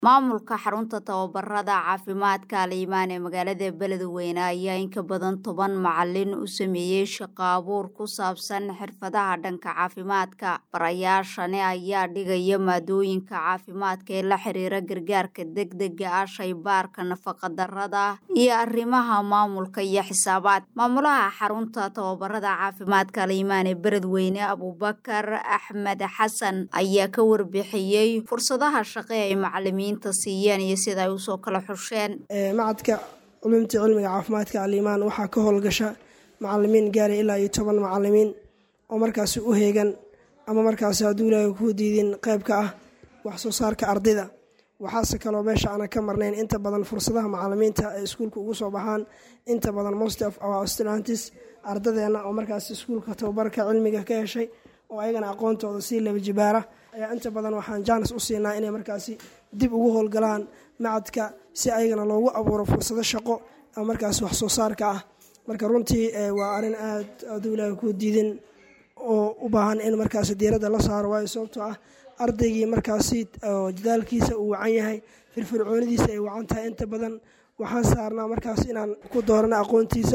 maamulka xarunta tababarada caafimaadka aliimaan ee magaalada beledweyne ayaa in ka badan toban macalin u sameeyey shaqo abuur ku saabsan xirfadaha dhanka caafimaadka barayaashani ayaa dhigaya maadooyinka caafimaadka ee la xiriira gargaarka degdega ah shaybaarka nafaqadarada iyo arrimaha maamulka iyo xisaabaad maamulaha xarunta tababarada caafimaadka aliimaan ee beledweyne abubakar axmed xasan ayaa ka warbixiyey fursadaha shaqe ay macalimiin siiyeen iyo sida ay usoo kala xusheen macadka culumta cilmiga caafimaadka aliimaan waxaa ka howlgasha macalimiin gaara ilaa iyo toban macalimiin oo markaasi u heegan ama markaasi hadduu ilaahay kuu diidin qeybka ah wax soo saarka ardayda waxaase kaloo meesha aanan ka marnayn inta badan fursadaha macalimiinta ay iskuulka ugu soo baxaan inta badan most of our students ardadeenna oo markaasi iskuulka tababarka cilmiga ka heshay oo ayagana aqoontooda sii laba jibaara ayaa inta badan waxaan jaanis u siinaa inay markaasi dib ugu howlgalaan macadka si ayagana loogu abuuro fursado shaqo ama markaasi wax soo saarka ah marka runtii waa arrin aad aduu ilaahay ku diidin oo u baahan in markaasi diiradda la saaro waayo sababtoo ah ardaygii markaasi dadaalkiisa uu wacan yahay firfircoonidiisa ay wacan tahay inta badan waxaan saarnaa markaas inaan ku doorana aqoontiisa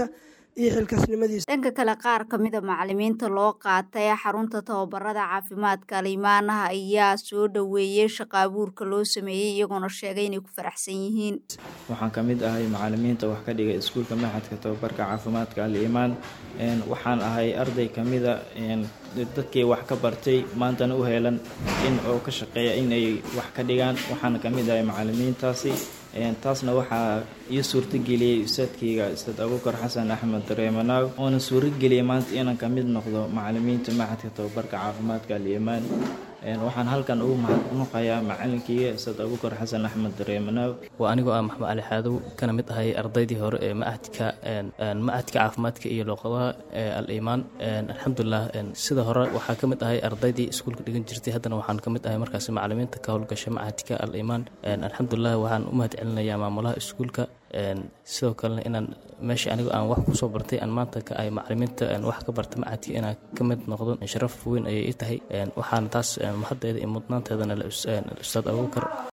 dhanka kale qaar ka mida macalimiinta loo qaatay xarunta tababarada caafimaadka aliimaanaha ayaa soo dhoweeyey shaqa abuurka loo sameeyey iyagoona sheegay inay ku faraxsan yihiin waxaan ka mid ahay macalimiinta wax ka dhigay iskuulka maxadka tababarka caafimaadka aliimaan waxaan ahay arday kamida dadkii wax ka bartay maantana u heelan in oo ka shaqeeya inay wax ka dhigaan waxaana ka mid ahay macalimiintaasi taasna waxaa ii suurtageliyey ustaadkayga ustaad abuukar xasan axmed dareemanaaw oona suurageliyay maanta inaan ka mid noqdo macalimiinta maxadka tababarka caafimaadka aliimaan waxaan halkan ugu mahadnuqayaa macalinkayga ustaad abuukar xasan axmed dareemanaaw waa anigoo ah maxmed cali xaadow kana mid ahay ardaydii hore ee macadka macadka caafimaadka iyo luuqadaha al-iimaan alxamdulilah sida hore waxaa ka mid ahay ardaydii iskuulka dhigan jirtay haddana waxaan ka mid ahay markaasi macalimiinta ka howlgasha macadka al-iimaan alxamdulilah waxaan u mahad celinayaa maamulaha iskuulka sidoo kalena inaan meesha anigo aan wax kusoo bartay aan maanta ka ay macalimiinta wax ka barta macadka inaan ka mid noqdo sharaf weyn ayay ii tahay waxaana taas mahaddeeda iyo mudnaanteedana ustaad abuukar